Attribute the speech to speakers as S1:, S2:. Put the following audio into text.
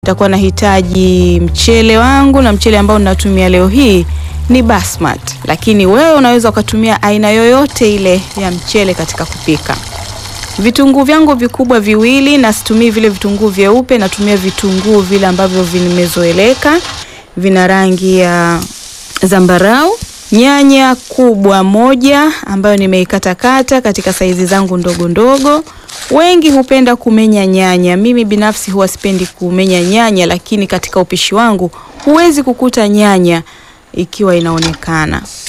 S1: nitakuwa nahitaji mchele wangu, na mchele ambao ninatumia leo hii ni basmati, lakini wewe unaweza ukatumia aina yoyote ile ya mchele katika kupika. Vitunguu vyangu vikubwa viwili, na situmii vile vitunguu vyeupe, natumia vitunguu vile ambavyo vimezoeleka, vina rangi ya zambarau. Nyanya kubwa moja ambayo nimeikatakata katika saizi zangu ndogo ndogo. Wengi hupenda kumenya nyanya, mimi binafsi huwa sipendi kumenya nyanya, lakini katika upishi wangu huwezi kukuta nyanya ikiwa inaonekana.